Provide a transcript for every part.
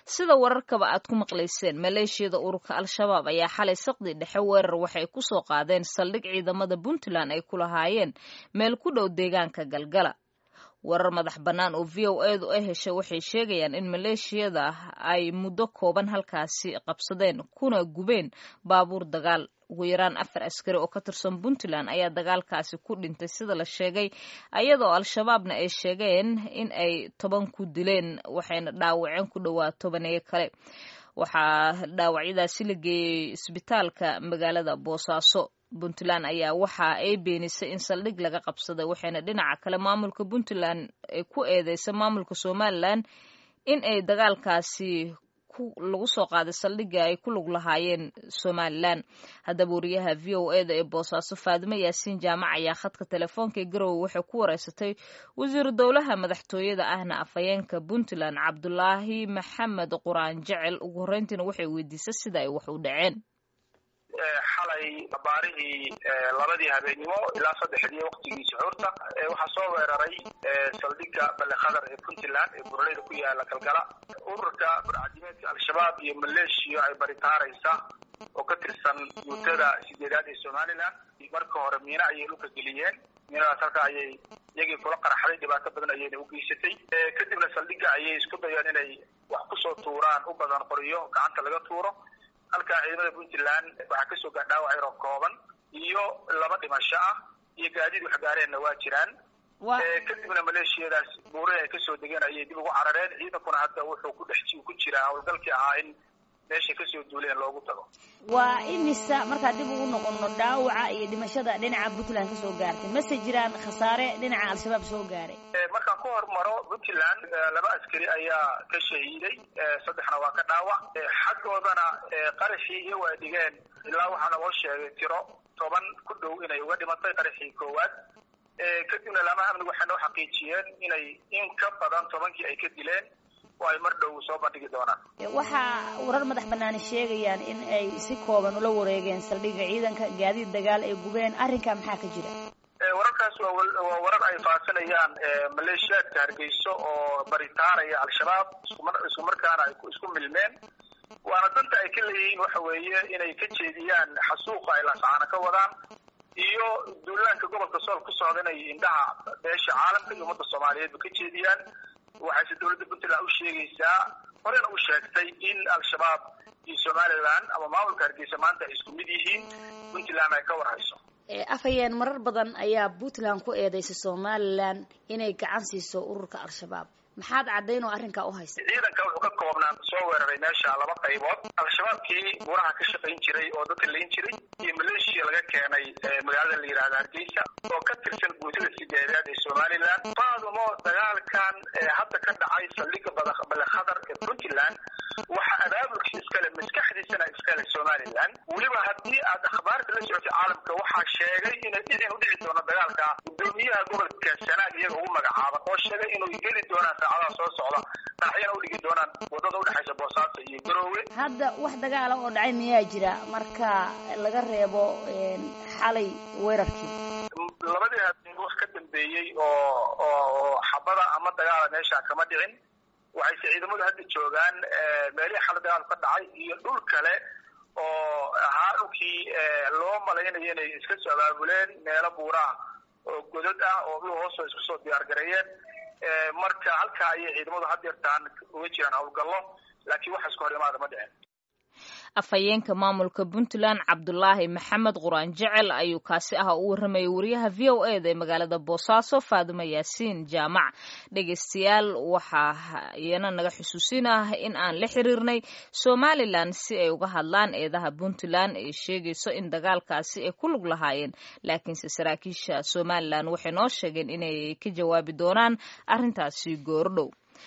sida wararkaba aad ku maqlayseen maleeshiyada ururka al-shabaab ayaa xalay saqdi dhexe weerar waxay ku soo qaadeen saldhig ciidamada puntland ay ku lahaayeen meel ku dhow deegaanka galgala warar madax bannaan oo v o edu ay heshay waxay sheegayaan in maleeshiyada ay muddo kooban halkaasi qabsadeen kuna gubeen baabuur dagaal ugu yaraan afar askari oo ka tirsan puntland ayaa dagaalkaasi ku dhintay sida la sheegay ayadoo al-shabaabna ay sheegeen in ay toban ku dileen waxayna dhaawaceen ku dhowaa tobaneeyo kale waxaa dhaawacyadaasi la geeyey isbitaalka magaalada boosaaso puntland ayaa waxa ay beenisay in saldhig laga qabsaday waxayna dhinaca kale maamulka puntland ay ku eedeysay maamulka somalilan in ay dagaalkaasi lagu soo qaaday saldhigga ay ku lug lahaayeen somalilan haddaba wariyaha v o eda ee boosaaso faadimo yaasiin jaamac ayaa khadka telefoonka ee garowe waxay ku wareysatay wasiiru dowlaha madaxtooyada ahna afhayeenka puntland cabdulaahi maxamed quraan jecel ugu horreyntiina waxay weydiisay sida ay wax u dhaceen xalay baarihii labadii habeenimo ilaa saddexdii waktigii suxuurta waxaa soo weeraray saldhigga ballekhadar ee puntland ee buraleyda ku yaala galgala ururka burcadimeedka al-shabaab iyo maleeshiya ay baritaaraysa oo ka tirsan guutada sideedaad ee somalilan marka hore miina ayay dhulka geliyeen miinadaas halka ayay iyagii kula qaraxday dhibaato badan ayayna u geysatay kadibna saldhigga ayay isku dayeen inay wax kusoo tuuraan u badan qoriyo gacanta laga tuuro halkaa ciidamada puntland waxaa kasoo gaa dhaawac yaroo kooban iyo laba dhimasho ah iyo gaadiid wax gaareenna waa jiraan kadibna maleeshiyadaas buurahi ay kasoo degeen ayay dib ugu carareen ciidankuna hadda wuxuu ku dhex ku jiraa howlgalkii ahaa in meeshay kasoo duuleen loogu tago waa imisa markaa dib ugu noqono dhaawaca iyo dhimashada dhinaca puntland kasoo gaartay mase jiraan khasaare dhinaca al-shabaab soo gaaray markaan ku hormaro puntland laba askari ayaa ka shahiiday saddexna waa ka dhaawac xaggoodana qaraxii iyo waa dhigeen ilaa waxaa naloo sheegay tiro toban ku dhow inay uga dhimatay qaraxii koowaad kadibna lama amnig waxay noo xaqiijiyeen inay in ka badan tobankii ay ka dileen oo ay mar dhow soo bandhigi doonaan waxaa warar madax banaani sheegayaan in ay si kooban ula wareegeen saldhigga ciidanka gaadiid dagaal ay gubeen arrinkaa maxaa ka jira wararkaas waa warar ay faasinayaan maleeshiyaadka hargeyso oo baritaaraya al-shabaab isku markaana ay isku milmeen waana danta ay ka leeyihiin waxa weeye inay ka jeediyaan xasuuqa ay laascaana ka wadaan iyo duulaanka gobolka sool ku socda inay indhaha beesha caalamka iyo ummadda soomaaliyeedba ka jeediyaan waxayse dowladda puntland u sheegaysaa horena u sheegtay in al-shabaab iyo somalilan ama maamulka hargeysa maanta ay isku mid yihiin puntland ay ka warhayso afhayeen marar badan ayaa puntland ku eedeysay somalilan inay gacan siiso ururka al-shabaab maxaad caddayn oo arrinkaa u haysa ciidanka wuxuu ka koobnaan soo weeraray meesha laba qaybood al-shabaabkii buraha ka shaqayn jiray oo dadka layn jiray iyo maleeshiya laga keenay magaalada la yidhahda hargeysa oo ka tirsan guutada sideedaad ee somalilan faadumo dagaalkan hadda ka dhacay saldhigga ballekhadar ee puntland waxa abaabulkii iskale maskaxdiisana iskale somalilan weliba haddii aad akhbaarta la socotay caalamka waxaa sheegay inay dhicin udhici doono dagaalka gudoomiyaha gobolka sanaag iyaga ugu magacaaban oo sheegay inuu geli doonaan saacadaha soo socda dhaaxyana udhigi doonaan wadada udhexaysa boosaaso iyo garoowe hadda wax dagaala oo dhacay miyaa jira marka laga reebo xalay weerarkii labadii habeen wax ka dambeeyey oo oo xabada ama dagaala meesha kama dhicin waxayse ciidamadu hadda joogaan meelihii xala dagaal ka dhacay iyo dhul kale oo ahaa dhulkii loo malaynayo inay iska soo abaabuleen meelo buuraah oo godad ah oo dhul hoosoo isku soo diyaar gareeyeen marka halkaa ayay ciidamadu had yartaan uga jiraan howlgallo laakiin waxa isku hor imaada ma dhicin afhayeenka maamulka puntland cabdulaahi maxamed quraan jecel ayuu kaasi ah u warramayay wariyaha v o eda ee magaalada boosaaso faadimo yaasiin jaamac dhegeystayaal waxaa iyana naga xusuusin ah in aan la xiriirnay somalilan si ay uga hadlaan eedaha puntland ee sheegayso in dagaalkaasi ay ku lug lahaayeen laakiinse saraakiisha somalilan waxay noo sheegeen inay ka jawaabi doonaan arrintaasi goordhow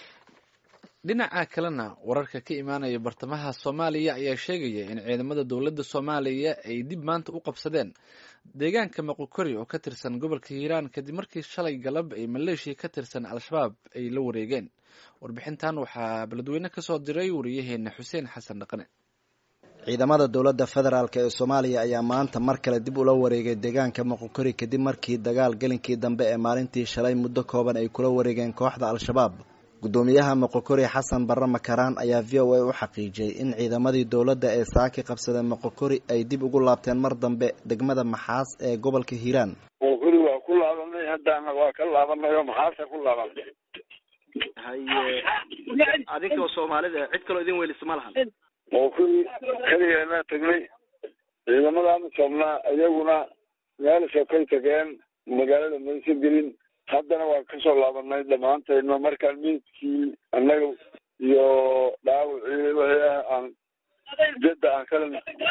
dhinaca kalena wararka ka imaanaya bartamaha soomaaliya ayaa sheegaya in ciidamada dowladda soomaaliya ay dib maanta u qabsadeen deegaanka maqokori oo ka tirsan gobolka hiiraan kadib markii shalay galab ay maleeshiya ka tirsan al-shabaab ay la wareegeen warbixintan waxaa beledweyne ka soo diray wariyaheena xuseen xasan dhaqane ciidamada dowladda federaalk ee soomaaliya ayaa maanta mar kale dib ula wareegay deegaanka maqokori kadib markii dagaal gelinkii dambe ee maalintii shalay muddo kooban ay kula wareegeen kooxda al-shabaab guddoomiyaha moqokori xasan barre makaraan ayaa v o a u xaqiijiyey in ciidamadii dowladda ee saaki qabsada moqokori ay dib ugu laabteen mar dambe degmada maxaas ee gobolka hiiraan moqokori waa ku laabanay haddana waa ka laabanay oo maxaasa ku laabanay haye adinkoo soomaalida cid kaloo idin weylisa ma lahan moqokori keligeena tagnay ciidamadaanu soomnaa iyaguna meelasoo kay tageen magaalada maysa gelin haddana waa kasoo laabanay dhammaantayno markaan miidkii annaga iyo dhaawacii wixii ah aan jadda aan kala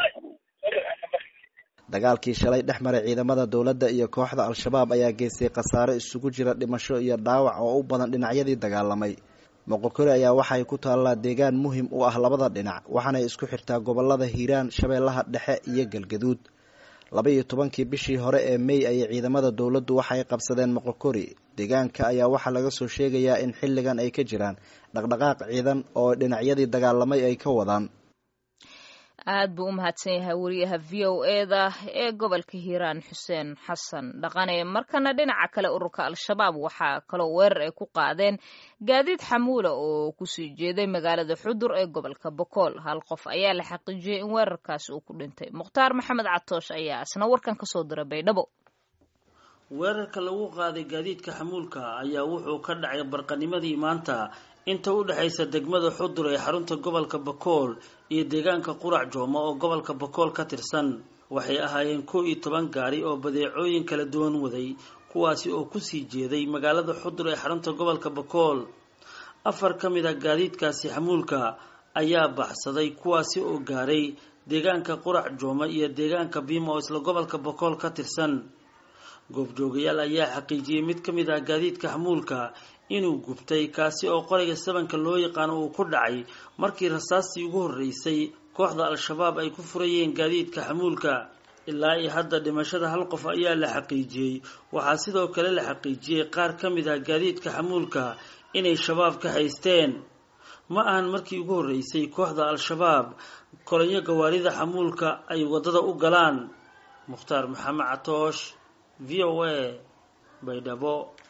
dagaalkii shalay dhex maray ciidamada dowladda iyo kooxda al-shabaab ayaa geystay khasaare isugu jira dhimasho iyo dhaawac oo u badan dhinacyadii dagaalamay moqokori ayaa waxay ku taallaa deegaan muhim u ah labada dhinac waxaanay isku xirtaa gobolada hiiraan shabeellaha dhexe iyo galgaduud laba iyo tobankii bishii hore ee mey ayay ciidamada dowladdu waxay qabsadeen moqokori deegaanka ayaa waxaa laga soo sheegayaa in xilligan ay ka jiraan dhaqdhaqaaq ciidan oo dhinacyadii dagaalamay ay ka wadaan aad buu u mahadsan yahay wariyaha v o eda ee gobolka hiiraan xuseen xasan dhaqane markana dhinaca kale ururka al-shabaab waxaa kaloo weerar ay ku qaadeen gaadiid xamuula oo kusii jeeday magaalada xudur ee gobolka bokool hal qof ayaa la xaqiijiyey in weerarkaasi uu ku dhintay mukhtaar maxamed catoosh ayaa isna warkan kasoo dira baydhabo weerarka lagu qaaday gaadiidka xamuulka ayaa wuxuu ka dhacay barqanimadii maanta inta u dhexaysa degmada xudur ee xarunta gobolka bakool iyo deegaanka qurac jooma oo gobolka bakool ka tirsan waxay ahaayeen kow iyo toban gaari oo badeecooyin kala duwan waday kuwaasi oo kusii jeeday magaalada xudur ee xarunta gobolka bakool afar ka mid ah gaadiidkaasi xamuulka ayaa baxsaday kuwaasi oo gaaray deegaanka qurac jooma iyo deegaanka biima oo isla gobolka bakool ka tirsan goobjoogayaal ayaa xaqiijiyey mid ka mid ah gaadiidka xamuulka inuu gubtay kaasi oo qorayga sabanka loo yaqaano uu ku dhacay markii rasaastii ugu horreysay kooxda al-shabaab ay ku furayeen gaadiidka xamuulka ilaa iyo hadda dhimashada hal qof ayaa la xaqiijiyey waxaa sidoo kale la xaqiijiyey qaar ka mid ah gaadiidka xamuulka inay shabaab ka haysteen ma ahan markii ugu horreysay kooxda al-shabaab kolonyo gawaarida xamuulka ay waddada u galaan mukhtaar maxamed catoosh v o a baydhabo